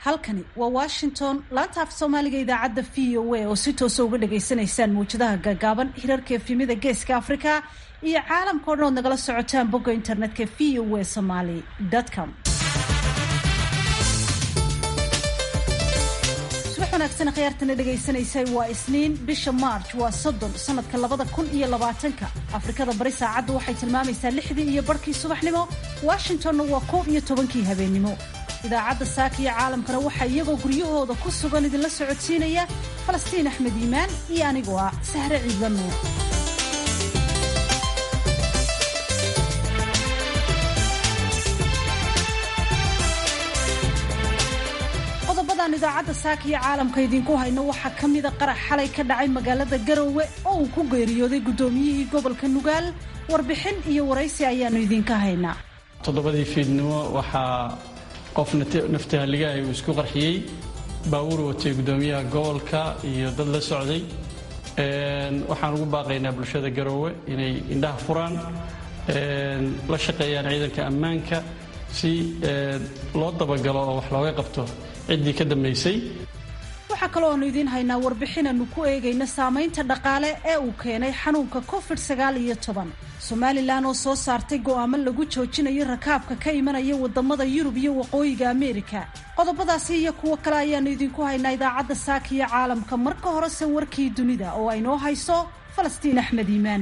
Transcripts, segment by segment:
halkani waa washington laanta af soomaaliga idaacadda v o a oo si toosa uga dhagaysanaysaan mawjadaha gaagaaban hirarka efimida geeska africa iyo caalamka o dhan ood nagala socotaan bogga internetka v o a somaly com subax wanaagsan khiyaartana dhagaysanaysay waa isniin bisha march waa soddon sanadka labada kun iyo labaatanka afrikada bari saacaddu waxay tilmaamaysaa lixdii iyo barhkii subaxnimo washingtonna waa koob iyo tobankii habeennimo idaacadda saaka iyo caalamkana waxaa iyagoo guryahooda ku sugan idinla socodsiinaya falastiin axmed iimaan iyo anigoo ah sahre ciidla nuur qodobadaan idaacadda saaka iyo caalamka idinku hayno waxaa ka mida qarax xalay ka dhacay magaalada garowe oo uu ku geeriyooday guddoomiyihii gobolka nugaal warbixin iyo waraysi ayaannu idinka haynaa toddobadii fiidnimo waxaa qof naftahaligahay uu isku qarxiyey baawur watay guddoomiyaha gobolka iyo dad la socday waxaan ugu baaqaynaa bulshada garoowe inay indhaha furaan la shaqeeyaan ciidanka ammaanka si loo dabagalo oo wax looga qabto ciddii ka dambaysay waxaa kaloo aanu idiin haynaa warbixinaanu ku eegayna saamaynta dhaqaale ee uu keenay xanuunka covid sagaal iyo toban somalilan oo soo saartay go'aamo lagu joojinayo rakaabka ka imanaya wadamada yurub iyo waqooyiga ameerika qodobadaasi iyo kuwo kale ayaanu idinku haynaa idaacadda saaka iyo caalamka marka horese warkii dunida oo aynoo hayso falastiin axmed iimaan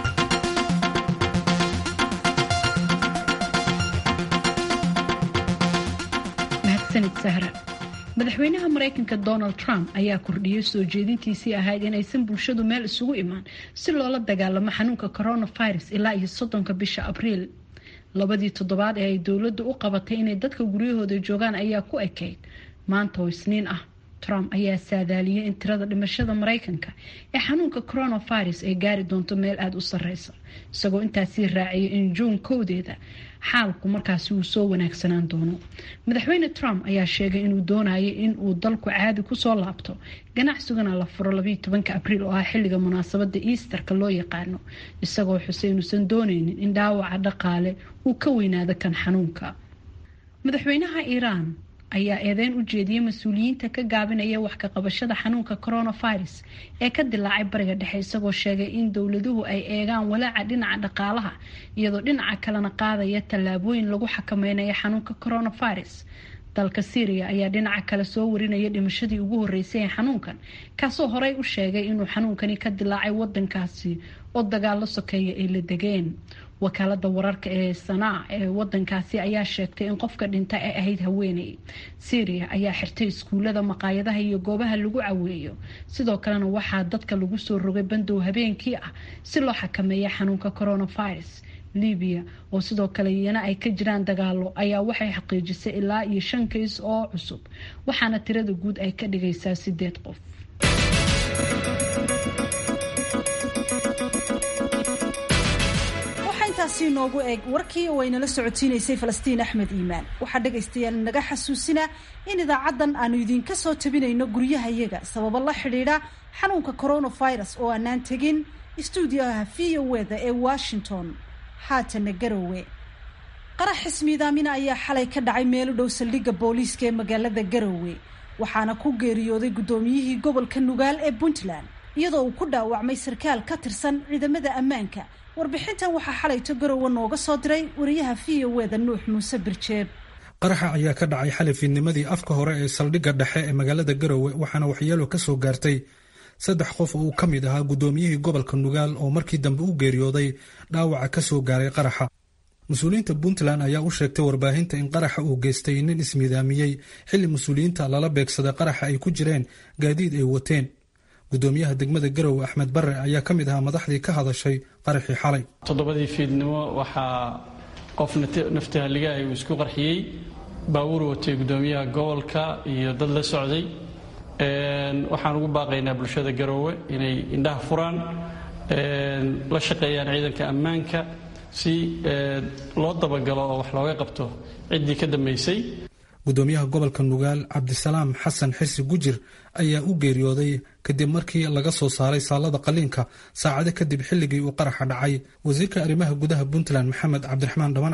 mahadsanid sahra madaxweynaha maraykanka donald trump ayaa kordhiyey soo jeedintiisii ahayd in aysan bulshadu meel isugu imaan si loola dagaalamo xanuunka coronavirus ilaa iyo soddonka bisha abriil labadii toddobaad ee ay dowladdu u qabatay inay dadka guryahooda joogaan ayaa ku ekayd maanta oo isniin ah trump ayaa saadaaliyey in tirada dhimashada maraykanka ee xanuunka coronavirus ay gaari doonto meel aada u sareysa isagoo intaasii raaciyay in juun kowdeeda xaalku markaasi uu soo wanaagsanaan doono madaxweyne trump ayaa sheegay inuu doonayay in uu dalku caadi kusoo laabto ganacsigana la furo labayo tobanka abriil oo ah xilliga munaasabada easterka loo yaqaano isagoo xusay inuusan dooneynin in dhaawaca dhaqaale uu ka weynaado kan xanuunka madaxweynaha iiraan ayaa eedeyn u jeediyey mas-uuliyiinta ka gaabinaya wax ka qabashada xanuunka coronavirus ee ka dilaacay bariga dhexe isagoo sheegay in dowladuhu ay eegaan walaaca dhinaca dhaqaalaha iyadoo dhinaca kalena qaadaya tallaabooyin lagu xakameynayo xanuunka coronavirus dalka syriya ayaa dhinaca kale soo warinaya dhimashadii ugu horeysay ee xanuunkan kaasoo horey u sheegay inuu xanuunkani ka dilaacay wadankaasi oo dagaalo sokeeya ay la degeen wakaalada wararka ee sanaa ee wadankaasi ayaa sheegtay in qofka dhinta ay ahayd haweeney syria ayaa xirtay iskuulada maqaayadaha iyo goobaha lagu caweeyo sidoo kalena waxaa dadka lagu soo rogay bandow habeenkii ah si loo xakameeya xanuunka coronavirus libiya oo sidoo kale iyana ay ka jiraan dagaalo ayaa waxay xaqiijisay ilaa iyo shan kays oo cusub waxaana tirada guud ay ka dhigaysaa sideed qof intaasi inoogu eeg warkii oo aynala socotiinaysay falastiin axmed iimaan waxaa dhegaystayaal naga xasuusina in idaacaddan aanu idinka soo tabinayno guryahayaga sababo la xidhiidha xanuunka coronavirus oo aanaan tegin istuudiyaha v o eda ee washington haatana garowe qarax xismiidaamina ayaa xalay ka dhacay meel u dhow saldhigga booliiska ee magaalada garowe waxaana ku geeriyooday guddoomiyihii gobolka nugaal ee puntland iyadoo uu ku dhaawacmay sarkaal ka tirsan ciidamada ammaanka warbixintan waxaa xalayto garowe nooga soo diray wariyaha v o eda nuux muuse birjeeb qaraxa ayaa ka dhacay xalay fiidnimadii afka hore ee saldhigga dhexe ee magaalada garowe waxaana waxyeelo ka soo gaartay saddex qof oo uu ka mid ahaa guddoomiyihii gobolka nugaal oo markii dambe u geeriyooday dhaawaca ka soo gaaray qaraxa mas-uuliyiinta puntland ayaa u sheegtay warbaahinta in qaraxa uu geystay nin ismiidaamiyey xilli mas-uuliyiinta lala beegsaday qaraxa ay ku jireen gaadiid ay wateen gudoomiyaha degmada garowe axmed bare ayaa ka mid ahaa madaxdii ka hadashay qaraxii xalay toddobadii fiidnimo waxaa qof naftahaligahay uu isku qarxiyey baawur watay guddoomiyaha gobolka iyo dad la socday waxaan ugu baaqaynaa bulshada garoowe inay indhaha furaan la shaqeeyaan ciidanka ammaanka si loo dabagalo oo wax looga qabto ciddii ka dambaysay gudoomiyaha gobolka nugaal cabdisalaam xasan xisi gujir ayaa u geeriyooday kadib markii laga soo saaray saalada qaliinka saacado kadib xilligii uu qaraxa dhacay wasiirka arrimaha gudaha puntland maxamed cabdiraxmaan dhamancad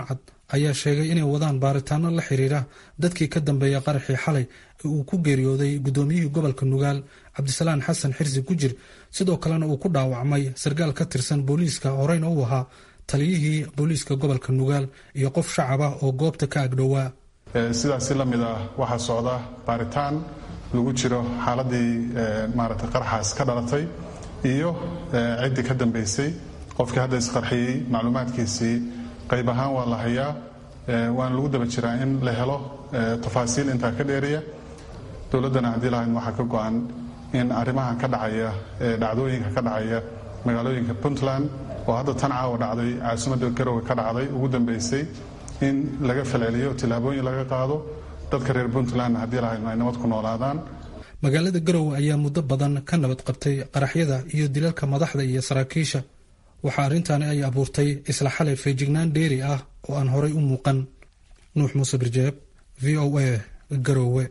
ayaa sheegay inay wadaan baaritaano la xiriira dadkii ka dambeeya qaraxii xalay ee uu ku geeriyooday guddoomiyihii gobolka nugaal cabdisalaan xasan xirsi gujir sidoo kalena uu ku dhaawacmay sarkaal ka tirsan booliiska horeyna u ahaa taliyihii booliiska gobolka nugaal iyo qof shacab ah oo goobta ka agdhowaa sidaasi la mid ah waxaa socda baaritaan lagu jiro xaaladii maaragtay qaraxaas ka dhalatay iyo ciddii ka dambaysay qofkii hadda isqarxiyey macluumaadkiisii qayb ahaan waa la hayaa waana lagu daba jiraa in la helo tafaasiil intaa ka dheeriya dowladdana haddii lahayd waxaa ka go-an in arrimahan ka dhacaya dhacdooyinka ka dhacaya magaalooyinka puntland oo hadda tan caawa dhacday caasimadda garowe ka dhacday ugu dambaysay in laga falceliyo tillaabooyin laga qaado dadka reer puntlandna haddii lahayd ay nabad ku noolaadaan magaalada garowe ayaa muddo badan ka nabad qabtay qaraxyada iyo dilalka madaxda iyo saraakiisha waxaa arrintaani ay abuurtay isla xalay feejignaan dheeri ah oo aan horay u muuqan nuux muuse birjeeb v o a garowe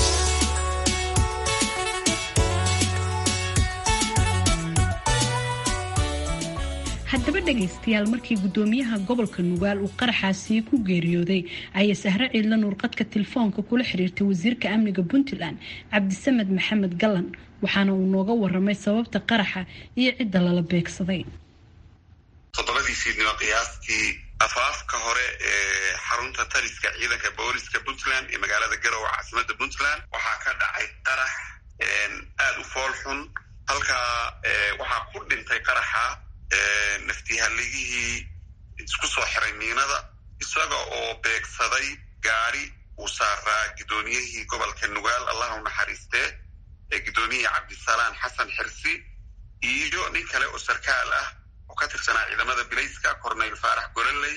haddaba dhegaystayaal markii guddoomiyaha gobolka nugaal uu qaraxaasi ku geeriyooday ayay sahre ciidla nuurqadka telefoonka kula xiriirtay wasiirka amniga puntland cabdisamed maxamed gallan waxaana uu nooga waramay sababta qaraxa iyo cidda lala beegsaday toddobadii fiidnimo qiyaastii afaafka hore ee xarunta taliska ciidanka booliska puntland ee magaalada garowe caasimada puntland waxaa ka dhacay qarax aada u fool xun halkaa waxaa ku dhintay qaraxa naftihaligihii isku soo xiray miinada isaga oo beegsaday gaari uu saaraa guddoomiyihii gobolka nugaal allah u naxariistee ee guddoomiyihii cabdisalaan xasan xirsi iyo nin kale oo sarkaal ah oo ka tirsanaa ciidamada bilayska corneyl faarax gololey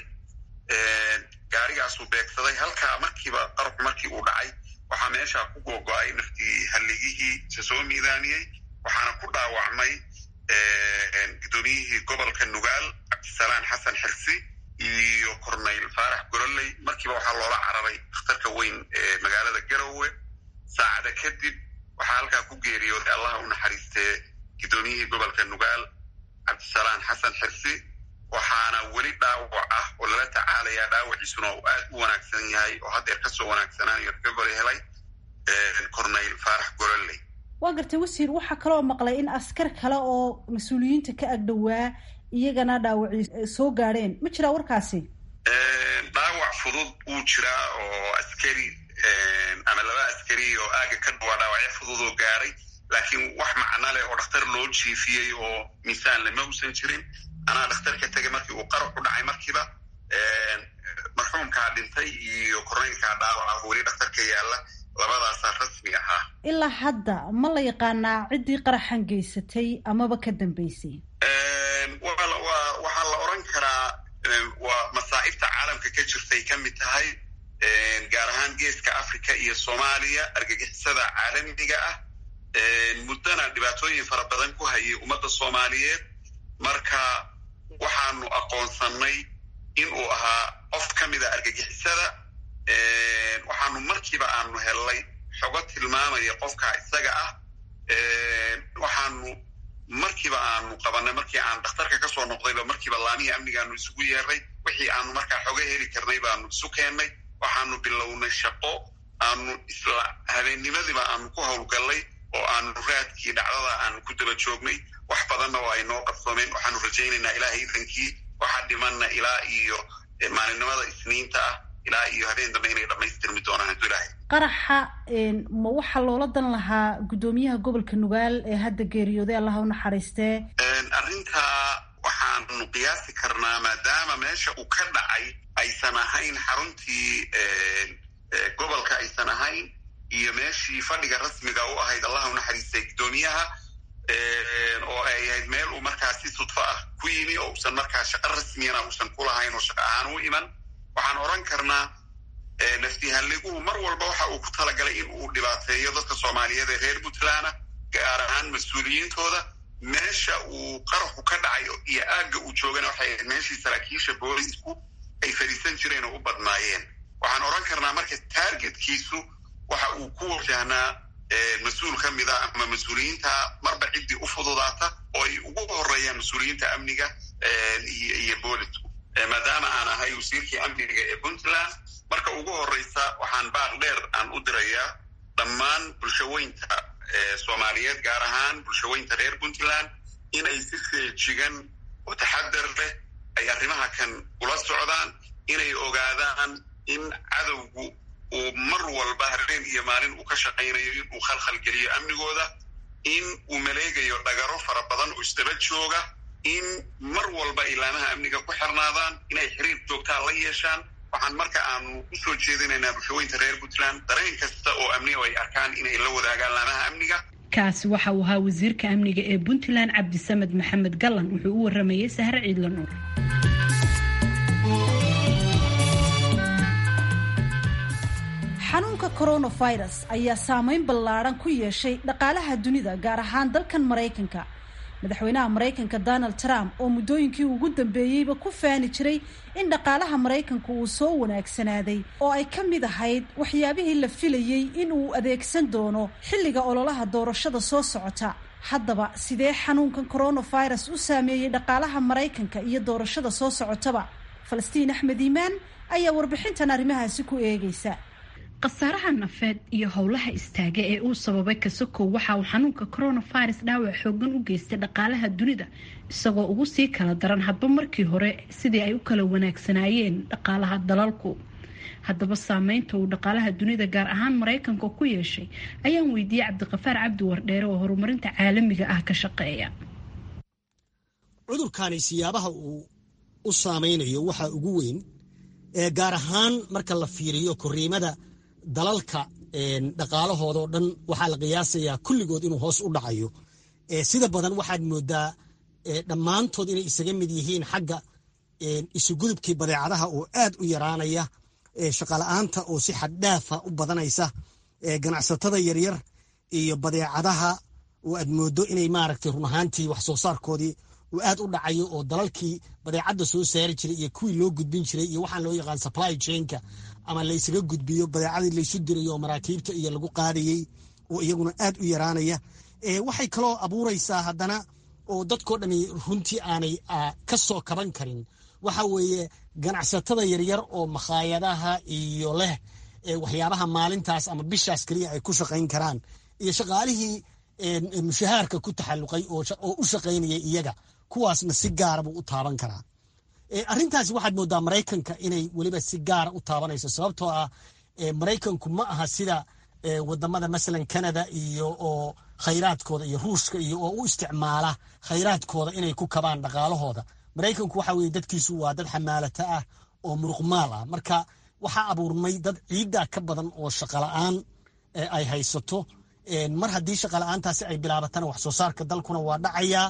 gaarigaasuu beegsaday halkaa markiiba qarabku markii uu dhacay waxaa meeshaa ku googo-ay naftihaligihii isa soo miidaaniyey waxaana ku dhaawacmay guddoomiyihii gobolka nugaal cabdisalaan xasan xirsi iyo corneyl faarax gololey markiiba waxaa loola cararay dakhtarka weyn ee magaalada garowe saacada kadib waxaa halkaa ku geeriyooday allaha u naxariistee guddoomiyihii gobolka nugaal cabdisalaan xasan xirsi waxaana weli dhaawac ah oo lala tacaalayaa dhaawaciisuna uu aad u wanaagsan yahay oo haddeer kasoo wanaagsanaayo recovery helay corneyl faarax gololey waa gartay wasiir waxaa kaloo maqlay in askar kale oo mas-uuliyiinta ka agdhowaa iyagana dhaawacii soo gaadheen ma jiraa warkaasi dhaawac fudud wuu jiraa oo askari ama laba askari oo aaga ka dhawaa dhaawacyo fudud oo gaaray laakiin wax macno leh oo dhakhtar loo jiifiyey oo miisaan lama usan jirin anaa dhakhtarka tegay markii uu qarax u dhacay markiiba marxuumkaa dhintay iyo korneylkaa dhaawaca weli dhakhtarka yaalla labadaasaa rasmi ahaa ilaa hadda ma la yaqaanaa ciddii qaraxan geysatay amaba ka dambeysay waxaa la oran karaa waa masaa'ibta caalamka ka jirtay ka mid tahay gaar ahaan geeska africa iyo soomaaliya argagixisada caalamiga ah muddana dhibaatooyin fara badan ku hayay ummadda soomaaliyeed marka waxaanu aqoonsannay in uu ahaa qof ka mida argagixisada waxaanu markiiba aanu hellay xogo tilmaamaya qofka isaga ah waxaanu markiiba aanu qabanay markii aan dhakhtarka kasoo noqdayba markiiba laamihii amnigaanu isugu yeernay wixii aanu markaa xoga heli karnay baanu isu keennay waxaanu bilownay shaqo aanu isla habeennimadiiba aanu ku howlgallay oo aanu raadkii dhacdada aanu ku daba joognay wax badanna oo ay noo qabsoomeen waxaanu rajaynaynaa ilaahay idankii waxaa dhimanna ilaa iyo maalinimada isniinta ah ilaa iyo habeen dambe inay dhammaystirmi doonaan hadduu ilaahay qaraxa ma waxaa loola dan lahaa guddoomiyaha gobolka nugaal ee hadda geeriyooday allaha u naxariistee arrintaa waxaanu qiyaasi karnaa maadaama meesha uu ka dhacay aysan ahayn xaruntii gobolka aysan ahayn iyo meeshii fadhiga rasmiga u ahayd allaha u naxariistay guddoomiyaha oo ay ahayd meel uu markaa si sudfo ah ku yimi oo usan markaa shaqo rasmiyana uusan ku lahayn oo shaqo ahaan u iman waxaan oran karnaa naftihaliguhu mar walba waxa uu ku talagalay in uu dhibaateeyo dadka soomaaliyeed ee reer puntlandna gaar ahaan mas-uuliyiintooda meesha uu qaraxu ka dhacay iyo aagga uu joogana waxay ahayd meeshii saraakiisha boolisku ay fadhiisan jireen oo u badnaayeen waxaan oran karnaa marka taargetkiisu waxa uu ku wajahnaa mas-uul ka mid a ama mas-uuliyiinta marba ciddii u fududaata oo ay ugu horeeyaan mas-uuliyiinta amniga iyo boolisku maadaama aan ahay wasiirkii amniga ee puntland marka ugu horeysa waxaan baaq dheer aan u dirayaa dhammaan bulshaweynta soomaaliyeed gaar ahaan bulshaweynta reer puntland inay si feejigan oo taxadar leh ay arrimaha kan ula socdaan inay ogaadaan in cadowgu uu mar walba habeen iyo maalin uu ka shaqaynayo in uu khalkhalgeliyo amnigooda in uu maleegayo dhagaro fara badan oo isdaba jooga in mar walba ilaamaha amniga ku xirnaadaan inay xiriir joogtaa la yeeshaan waxaan marka aanu usoo jeedinaynaa bulshaweynta reer puntland dareen kasta oo amniga ay arkaan inay la wadaagaan laamaha amniga kaasi waxa uu ahaa wasiirka amniga ee puntland cabdisamed maxamed gallan wuxuu u waramayey sahre ciidla nuur xanuunka coronavirus ayaa saameyn ballaadhan ku yeeshay dhaqaalaha dunida gaar ahaan dalkan maraykanka madaxweynaha maraykanka donald trump oo muddooyinkii ugu dambeeyeyba ku faani jiray in dhaqaalaha maraykanka uu soo wanaagsanaaday oo ay ka mid ahayd waxyaabihii la filayey in uu adeegsan doono xilliga ololaha doorashada soo socota haddaba sidee xanuunkan coronavirus u saameeyey dhaqaalaha maraykanka iyo doorashada soo socotaba falastiin axmed iimaan ayaa warbixintan arrimahaasi ku eegaysa khasaaraha nafeed iyo howlaha istaaga ee uu sababay kasakow waxa uu xanuunka coronavirus dhaawac xoogan u geystay dhaqaalaha dunida isagoo ugu sii kala daran hadba markii hore sidii ay u kala wanaagsanaayeen dhaqaalaha dalalku haddaba saameynta uu dhaqaalaha dunida gaar ahaan maraykanka ku yeeshay ayaan weydiiyey cabdiqafaar cabdi wardheere oo horumarinta caalamiga ah ka shaqeeya cudurkani siyaabaha uu u saameynayo waxaa ugu weyn ee gaar ahaan marka la fiiriyo koriimada dalalka dhaqaalahooda oo dhan waxaa la qiyaasayaa kulligood inuu hoos u dhacayo sida badan waxaad moodaa dhammaantood inay isaga mid yihiin xagga isugudubkii badeecadaha oo aad u yaraanaya shaqala-aanta oo si xaddhaafa u badanaysa ganacsatada yaryar iyo badeecadaha oo aad moodo inay maaragtay run ahaantii wax soo saarkoodii uu aad u dhacayo oo dalalkii badeecadda soo saari jiray iyo kuwii loo gudbin jiray iyo waxaan loo yaqaan supply chainka ama laysaga gudbiyo badeecadii laysu dirayo oo maraakiibta iyo lagu qaadayey oo iyaguna aad u yaraanaya waxay kaloo abuuraysaa haddana oo dadkoo dhani runtii aanay ka soo kaban karin waxa weeye ganacsatada yaryar oo makhaayadaha iyo leh waxyaabaha maalintaas ama bishaas keliya ay ku shaqayn karaan iyo shaqaalihii mushahaarka ku taxalluqay oo u shaqaynayay iyaga kuwaasna si gaara buu u taaban karaa arrintaasi waxaad moodaa maraykanka inay weliba si gaara u taabanayso sababtoo ah maraykanku ma aha sida wadamada masalan canada iyo oo khayraadkooda iyo ruushka iyo oo u isticmaala khayraadkooda inay ku kabaan dhaqaalahooda maraykanku waxa weye dadkiisu waa dad xamaalata ah oo muruqmaal ah marka waxaa abuurmay dad ciidda ka badan oo shaqala-aan ay haysato mar haddii shaqala-aantaasi ay bilaabatana wax soo saarka dalkuna waa dhacayaa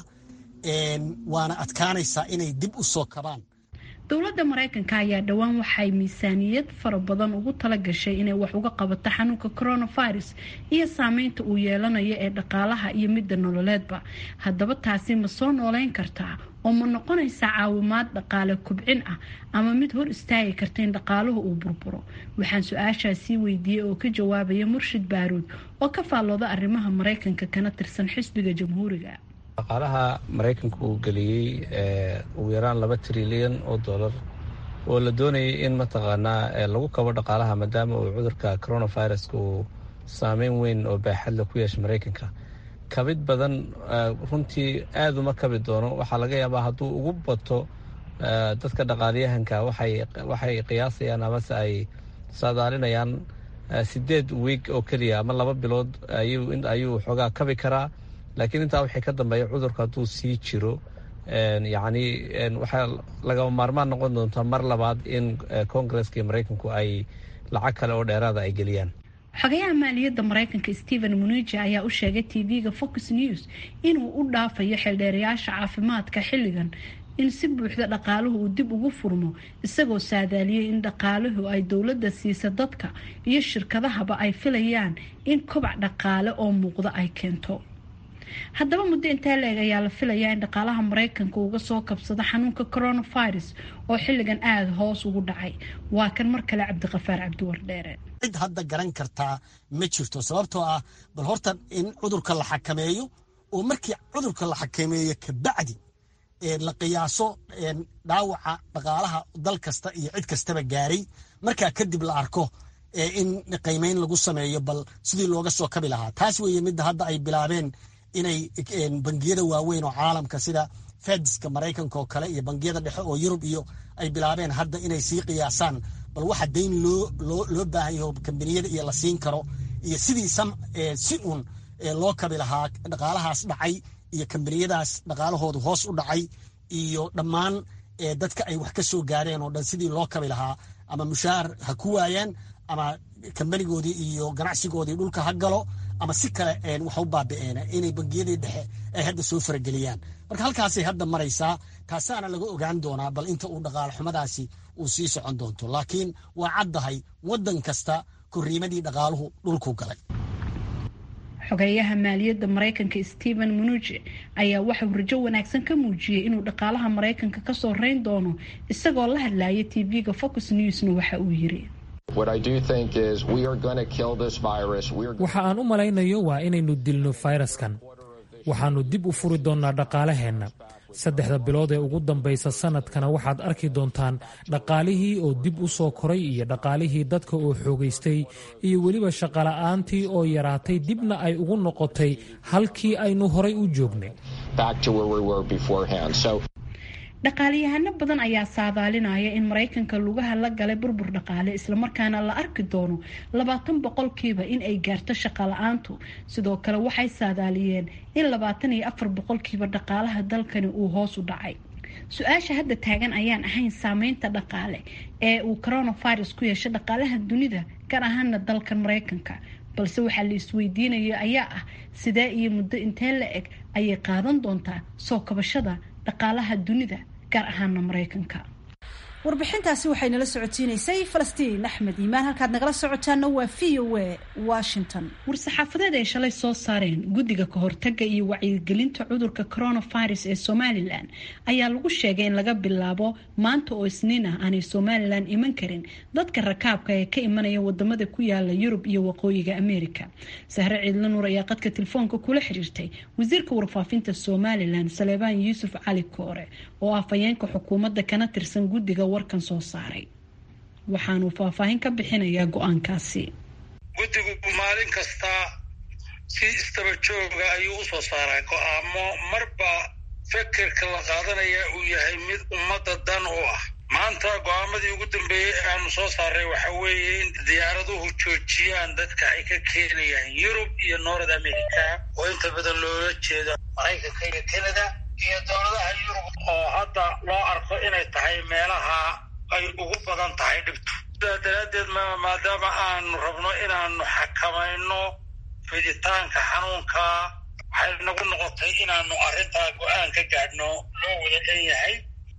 waana adkaanaysaa inay dib u soo kabaan dowladda maraykanka ayaa dhowaan waxay miisaaniyad fara badan ugu tala gashay inay wax uga qabato xanuunka coronavirus iyo saameynta uu yeelanayo ee dhaqaalaha iyo midda nololeedba haddaba taasi ma soo nooleyn kartaa oo ma noqonaysaa caawimaad dhaqaale kubcin ah ama mid hor istaagi karta in dhaqaaluhu uu burburo waxaan su-aashaasii weydiiyey oo ka jawaabaya murshid baaruud oo ka faallooda arrimaha maraykanka kana tirsan xisbiga jamhuuriga dhaqaalaha maraykanka uu geliyey ugu yaraan laba trilyan oo dollar oo la doonayay in mataqaanaa lagu kabo dhaqaalaha maadaama uu cudurka coronaviruska uu saameyn weyn oo baaxadla ku yeeshay maraykanka kabid badan runtii aad uma kabi doono waxaa laga yaabaa hadduu ugu bato dadka dhaqaaliyahanka waxay qiyaasayaan amase ay saadaalinayaan sideed wiig oo keliya ama laba bilood ayuu xoogaa kabi karaa laakiin intaa waxay ka dambeeya cudurka hadduu sii jiro yacni waxaa lagama maarmaan noqon doontaa mar labaad in koongareska iyo maraykanku ay lacag kale oo dheeraada ay geliyaan xogayaha maaliyadda maraykanka stephen muniji ayaa u sheegay tv-ga fox news inuu u dhaafayo xeeldheerayaasha caafimaadka xilligan in si buuxda dhaqaaluhu uu dib ugu furmo isagoo saadaaliyey in dhaqaaluhu ay dowladda siisa dadka iyo shirkadahaba ay filayaan in kobac dhaqaale oo muuqda ay keento haddaba muddo intaa leeg ayaa la filayaa in dhaqaalaha maraykanka uga soo kabsado xanuunka coronavirus oo xilligan aada hoos ugu dhacay waa kan mar kale cabdiqafaar cabdiwardheere cid hadda garan kartaa ma jirto sababtoo ah bal horta in cudurka la xakameeyo oo markii cudurka la xakameeyo kabacdi la qiyaaso dhaawaca dhaqaalaha dal kasta iyo cid kastaba gaaray markaa kadib la arko in qiimeyn lagu sameeyo bal sidii looga soo kabi lahaa taas weeye midda hadda ay bilaabeen inay bangiyada waaweyn oo caalamka sida fedska maraykanka oo kale iyo bangiyada dhexe oo yurub iyo ay bilaabeen hadda inay sii qiyaasaan bal waxa dayn loo loo baahan yaho kambaniyada iyo la siin karo iyo sidii si uun loo kabi lahaa dhaqaalahaas dhacay iyo kambaniyadaas dhaqaalahoodu hoos u dhacay iyo dhammaan dadka ay wax ka soo gaareen oo dhan sidii loo kabi lahaa ama mushaar ha ku waayaan ama kambanigoodii iyo ganacsigoodii dhulka ha galo ama si kale wax u baabi'een inay bangiyadii dhexe ay hadda soo farageliyaan marka halkaasay hadda maraysaa taasaana laga ogaan doonaa bal inta uu dhaqaalo xumadaasi uu sii socon doonto laakiin waa caddahay waddan kasta korriimadii dhaqaaluhu dhulku galay xogeeyaha maaliyadda maraykanka stephen munuji ayaa waxauu rajo wanaagsan ka muujiyey inuu dhaqaalaha maraykanka kasoo reyn doono isagoo la hadlaya tv-ga focus newsna waxa uu yiri waxa aan u malaynayo waa inaynu dilno fayraskan waxaannu dib u furi doonnaa dhaqaalaheenna saddexda bilood ee ugu dambaysa sannadkana waxaad arki doontaan dhaqaalihii oo dib u soo koray iyo dhaqaalihii dadka oo xoogaystay iyo weliba shaqola'aantii oo yaraatay dibna ay ugu noqotay halkii aynu horay u joognay dhaqaaliyahano badan ayaa saadaalinaya in maraykanka lugaha la galay burbur dhaqaale islamarkaana la arki doono labaatan boqolkiiba in ay gaarto shaqala-aantu sidoo kale waxay saadaaliyeen in labaatan iyo afar boqolkiiba dhaqaalaha dalkani uu hoos u dhacay su-aasha hadda taagan ayaan ahayn saameynta dhaqaale ee uu coronavirus ku yeeshay dhaqaalaha dunida gaar ahaana dalkan maraykanka balse waxaa la isweydiinaya ayaa ah sidee iyo muddo intee la eg ayay qaadan doontaa soo kabashada dhaqaalaha dunida gaar ahaana maraykanka warbixintaasi waxay nala socotiinaysay falastiin axmed iimaan halkaad nagala socotaana waa v o a washington war-saxaafadeed ay shalay soo saareen guddiga kahortaga iyo wacyigelinta cudurka coronavirus ee somalilan ayaa lagu sheegay in laga bilaabo maanta oo isniin ah aanay somalilan iman karin dadka rakaabka ee ka imanaya wadamada ku yaala yurub iyo waqooyiga america sahre ciidla nuur ayaa qadka telefoonka kula xiriirtay wasiirka warfaafinta somalilan saleebaan yuusuf cali koore oo ah fayeenka xukuumadda kana tirsan guddiga warkan soo saaray waxaanuu faahfaahin ka bixinayaa go-aankaasi guddigu maalin kasta si istaba jooga ayuu u soo saaraa go-aamo marba fekerka la qaadanaya uu yahay mid ummadda dan u ah maanta go-aamadii ugu dambeeyey ee aanu soo saaray waxa weeye in diyaaraduhu joojiyaan dadka ay ka keenayaan yurub iyo north america oo inta badan loola jeedo maraykanka iyo canada iyo dowladaha yurub oo hadda loo arko inay tahay meelaha ay ugu badan tahay dhibtu sidaa daraaddeed maadaama aanu rabno inaanu xakamayno fiditaanka xanuunka waxay nagu noqotay inaanu arrintaa go-aan ka gaadhno loo wada dhan yahay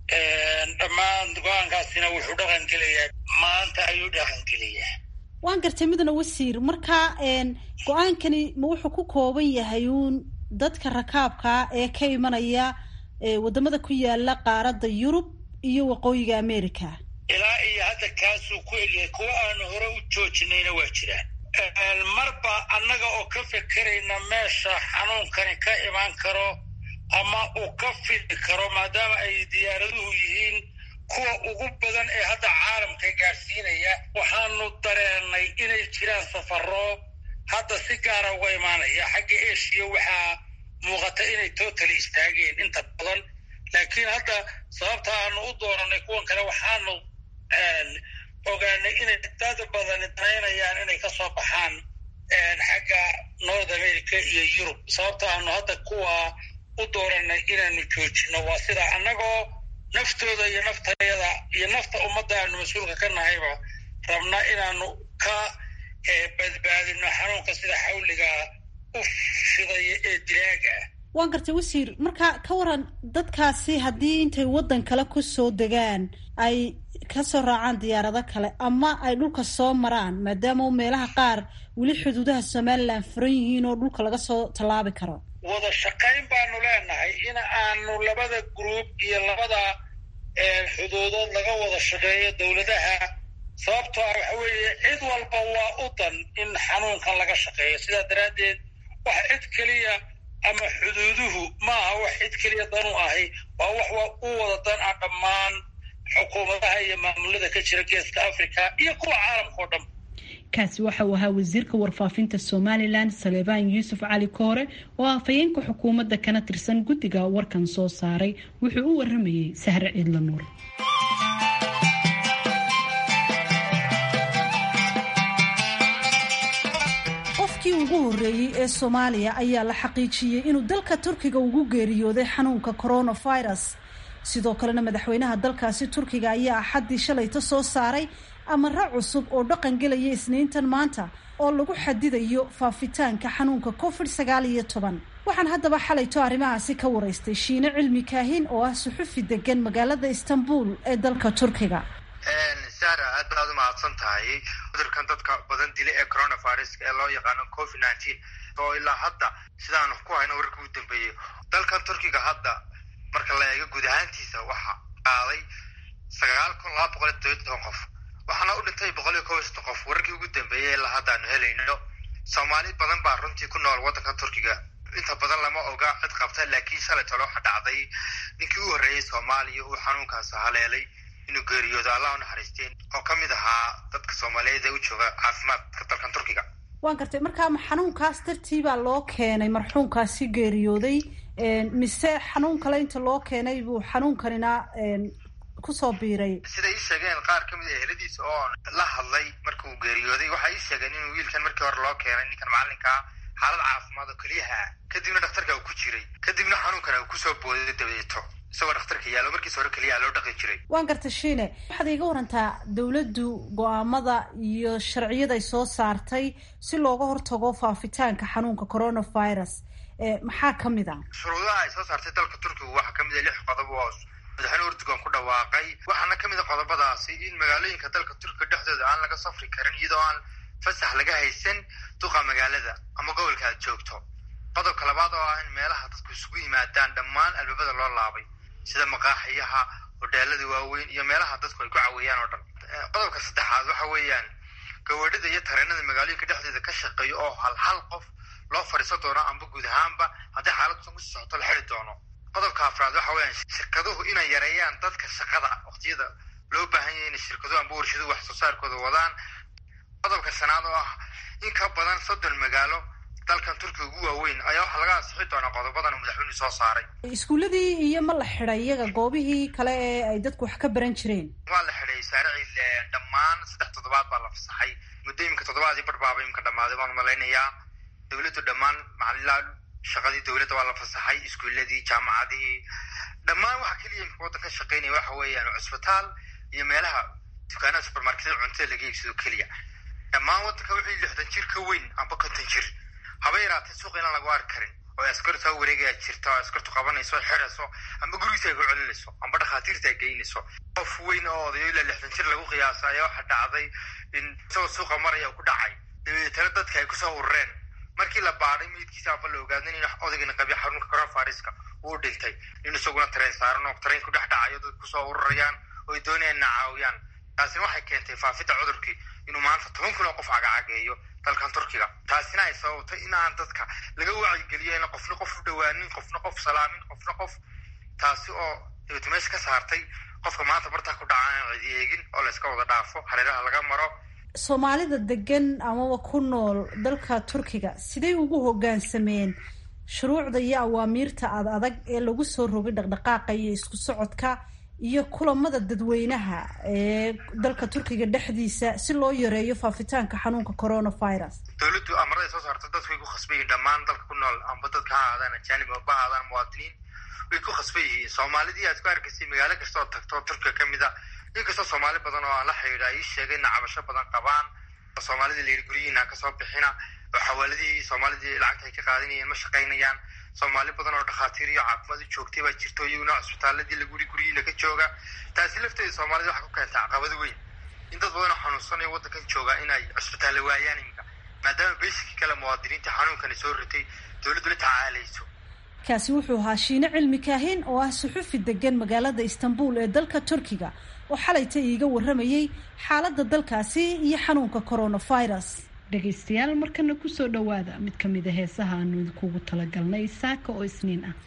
dhammaan go-aankaasina wuxuu dhaqan gelayaa maanta ayuu dhaqan gelayaa waan gartay midna wasiir marka go-aankani ma wuxuu ku kooban yahay uun dadka rakaabkaa ee ka imanaya wadamada ku yaala qaaradda yurub iyo waqooyiga america ilaa iyo hadda kaasuu ku egyahay kuwa aanu hore u joojinayna waa jiraan marba annaga oo ka fekerayna meesha xanuunkani ka imaan karo ama uu ka fidi karo maadaama ay diyaaraduhu yihiin kuwa ugu badan ee hadda caalamka gaadhsiinaya waxaanu dareenay inay jiraan safaro hadda si gaara uga imaanaya xagga eshiya waxaa muuqata inay totally istaageen inta badan laakiin hadda sababta aanu u dooranay kuwan kale waxaanu ogaanay inay dad badani danaynayaan inay ka soo baxaan xagga north america iyo yurub sababta aanu hadda kuwa u dooranay inaanu joojino waa sida annagoo naftooda iyo naftayada iyo nafta ummadda aanu mas-uulka ka nahayba rabna inaanu ka badbaadino xanuunka sida xawliga u fidaya ee dilaaga ah waan gartay wasiir marka ka waran dadkaasi haddii intay waddan kale ku soo degaan ay kasoo raacaan diyaarado kale ama ay dhulka soo maraan maadaama meelaha qaar weli xuduudaha somalilan furan yihiin oo dhulka laga soo tallaabi karo wada shaqayn baanu leenahay in aanu labada gruub iyo labada xuduudood laga wada shaqeeyo dowladaha sababtoo ah waxa weeye cid walba waa u dan in xanuunkan laga shaqeeyo sidaa daraaddeed wax cid keliya ama xuduuduhu maaha wax cid keliya dan u ahi waa wax u wada dan ah dhammaan xukuumadaha iyo maamulada ka jira geeska africa iyo kuwa caalamka oo dhan kaasi waxa uu ahaa wasiirka warfaafinta somalilan saleebaan yuusuf cali koore oo afhayeenka xukuumadda kana tirsan guddiga warkan soo saaray wuxuu u waramayey sahre ciidla nuur qofkii ugu horreeyey ee soomaaliya ayaa la xaqiijiyey inuu dalka turkiga ugu geeriyooday xanuunka coronavirus sidoo kalena madaxweynaha dalkaasi turkiga ayaa axaddii shalayta soo saaray amare cusub oo dhaqan gelaya isniintan maanta oo lagu xadidayo faafitaanka xanuunka covid sagaal iyo toban waxaan haddaba xalayto arrimahaasi ka waraystay shiine cilmi kaahin oo ah suxufi degan magaalada istanbul ee dalka turkiga sara aad baad u mahadsan tahay cudurkan dadka badan dila ee coronaviruska ee loo yaqaano covid nineteen oo ilaa hadda sidaanu ku hayno wararka u dambeeyey dalkan turkiga hadda marka la eego guud ahaantiisa waxa qaaday sagaal kun laba boqol iyo todobiy toban qof waxaana u dhintay boqol iyo kob iyo soddon qof wararkii ugu dambeeyey ilaa hadda aanu helayno soomaali badan baa runtii ku nool waddanka turkiga inta badan lama oga cid qabta laakiin shalay tole waxa dhacday ninkii u horreeyey soomaaliya uu xanuunkaas haleelay inuu geeriyoodo allah u naxariisteen oo ka mid ahaa dadka soomaaliyeed ee u jooga caafimaadka dalkan turkiga waan gartay markaa ma xanuunkaas dartii baa loo keenay marxuunkaasi geeriyooday mise xanuun kale inta loo keenay buu xanuunkanina kusoo biiray siday ii sheegeen qaar ka mid a eheladiisa oo la hadlay markuu geeriyooday waxay ii sheegeen inuu wiilkan markii hore loo keenay ninkan macallinkaa xaalad caafimaad oo keliyaha kadibna dhakhtarka uu ku jiray kadibna xanuunkana uu kusoo booday dabadeeto isagoo dhakhtarka yaalo markiis hore keliyaha loo dhaqi jiray waan garta shiine waxaad iiga warantaa dowladdu go-aamada iyo sharciyaday soo saartay si looga hortago faafitaanka xanuunka coronavirus maxaa ka mid a shuruudaha ay soo saartay dalka turkiga waxaa kamid a lix qodob oo madaxweyne urdugan ku dhawaaqay waxaana kamid a qodobadaasi in magaalooyinka dalka turkiga dhexdooda aan laga safri karin iyadoo aan fasax laga haysan duqa magaalada ama gobolka aad joogto qodobka labaad oo ah in meelaha dadku isugu yimaadaan dhammaan albaabada loo laabay sida maqaaxiyaha hodheelada waaweyn iyo meelaha dadku ay ku caweeyaan oo dhan qodobka saddexaad waxa weeyaan gawadhida iyo tareenada magaalooyinka dhexdeeda ka shaqeeya oo hal hal qof loo fadhiisan doono amba guud ahaanba haddii xaaladdusan kusii socoto la xiri doono qodobka afraad waxa weeyaan shirkaduhu inay yareeyaan dadka shaqada waqtiyada loo baahan yahay inay shirkaduhu amba warshaduhu wax soo saarkooda wadaan qodobka shanaad oo ah in ka badan soddon magaalo dalkan turkiga ugu waaweyn ayaa waxaa laga ansixi doonaa qodobadan madaxweynuhu soo saaray iskuuladii iyo ma la xidhay iyaga goobihii kale ee ay dadku wax ka baran jireen waa la xidhay saaricii dhammaan saddex toddobaad baa la fasaxay muddo iminka toddobaadii barbaaba iminka dhammaaday baan malaynayaa dowladdu dhammaan macalilaa shaqadii dowladda waa la fasaxay iskuuladii jaamacadihii dhammaan waxa keliya imika waddanka shaqeynaya waxa weeyaan cusbitaal iyo meelaha dukaanada supermarketada cuntada laga iibsado keliya dhammaan waddanka wixii lixdan jir ka weyn amba konton jir haba yaraatee suuqa inaan lagu arki karin oo askartu ha wareegaya jirta oo askartu qabanayso xirayso amba gurigiisa ay ku celinayso amba dhakhaatiirta ay geynayso qof weyn oo odayo ilaa lixdan jir lagu qiyaasa ayaa waxaa dhacday in isagoo suuqa maraya ku dhacay dabeetana dadka ay kusoo urureen markii la baadhay meydkiisa amba la ogaadin in odagana qabya xarunka coronaviruska uu dhintay in isaguna tareen saaran oo tareen ku dhex dhacayo dad kusoo ururayaan oo ay doonayaan na caawiyaan taasina waxay keentay faafidda cudurkii inuu maanta toban kun oo qof cagacageeyo dalkan turkiga taasina ay sababtay in aan dadka laga wacyigeliyo in qofna qof u dhawaanin qofna qof salaamin qofna qof taasi oo dabeeto meesha ka saartay qofka maanta bartaa ku dhaca aan cidi eegin oo layska wada dhaafo hareeraha laga maro soomaalida degan amaba ku nool dalka turkiga siday ugu hoggaansameen shuruucda iyo awaamiirta ad adag ee lagu soo rogay dhaqdhaqaaqa iyo isku socodka iyo kulamada dadweynaha ee dalka turkiga dhexdiisa si loo yareeyo faafitaanka xanuunka coronavirus dowladdu amaraday soo saarta dadku way ku khasban yihiin dhammaan dalka ku nool amba dadka ha ahaadaan ajaanib amba ha ahaadaan muwaadiniin way ku khasban yihiin soomaalidii aad ku arkaysay magaalo kasta oo tagto turkiga ka mid a inkastoo soomaali badan oo aan la xidhiidha ay sheegay ina cabasho badan qabaan oo soomaalidii layidhi guryihiina kasoo bixina oo xawaaladihii soomaalidii lacagta ay ka qaadanayeen ma shaqaynayaan soomaali badan oo dhakhaatiir iyo caafimaad u joogtay baa jirto iyaguna cusbitaaladii laguri guryihiina ka jooga taasi lafteeda soomaalida waxay ku keentay caqabado weyn in dad badan oo xanuunsanayo waddankan jooga inay cusbitaalla waayaan iminka maadaama beeshikii kale muwaadiniinta xanuunkani soo ritay dowladdu la tacaalayso kaasi wuxuu ahaa shiine cilmi kaahin oo ah suxufi degan magaalada istanbul ee dalka turkiga oo xalayta iiga warramayey xaaladda dalkaasi iyo xanuunka coronavirus dhegaystayaal markana kusoo dhowaada mid ka mid a heesaha aanu idinkugu talagalnay saaka oo isniin ah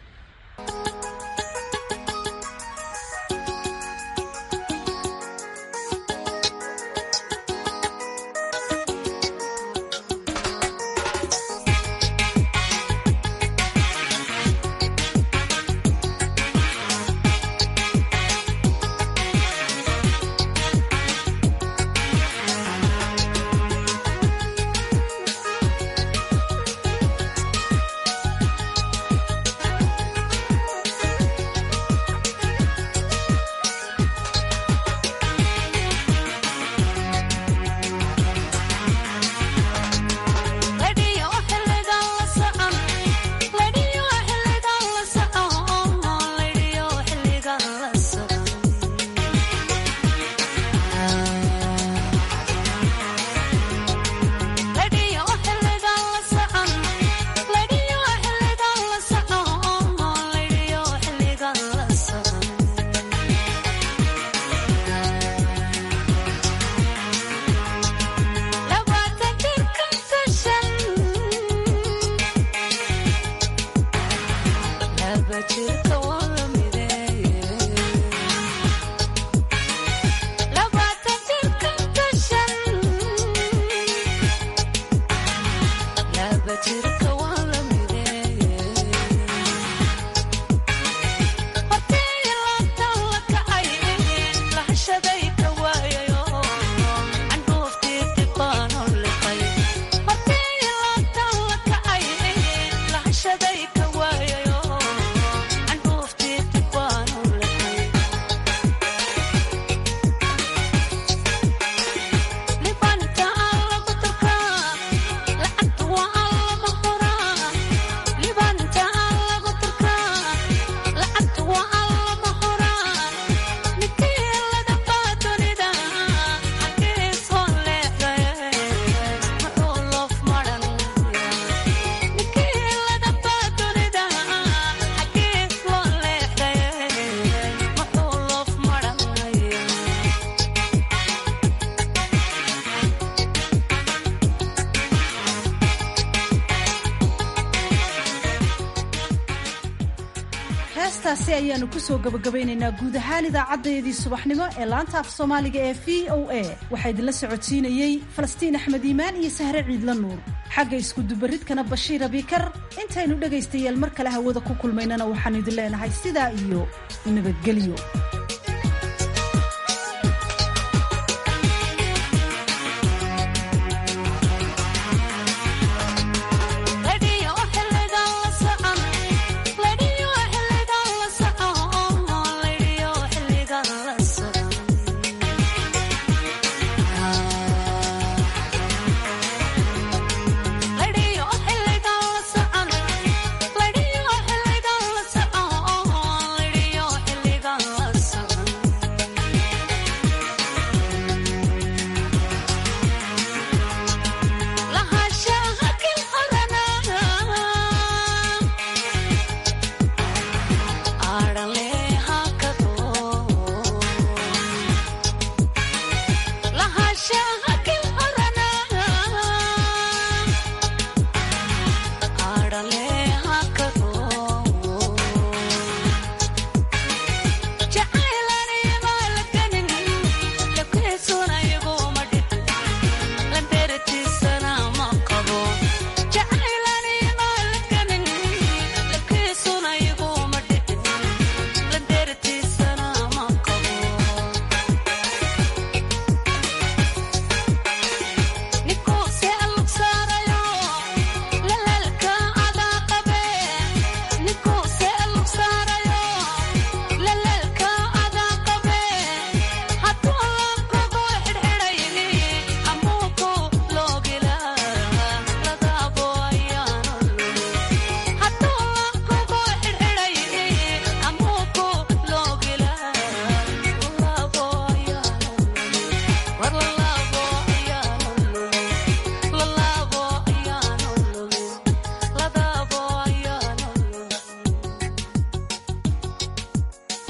heestaasi ayaanu kusoo gabagabaynaynaa guud ahaan idaacaddayadii subaxnimo ee laanta af soomaaliga ee v o a waxaa idinla socodsiinayey falastiin axmed iimaan iyo sahre ciidla nuur xagga iskudubaridkana bashiir abikar intaynu dhegaystayaal mar kale hawada ku kulmaynana waxaanu idin leenahay sidaa iyo nabadgelyo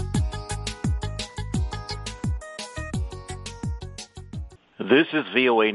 This is VOA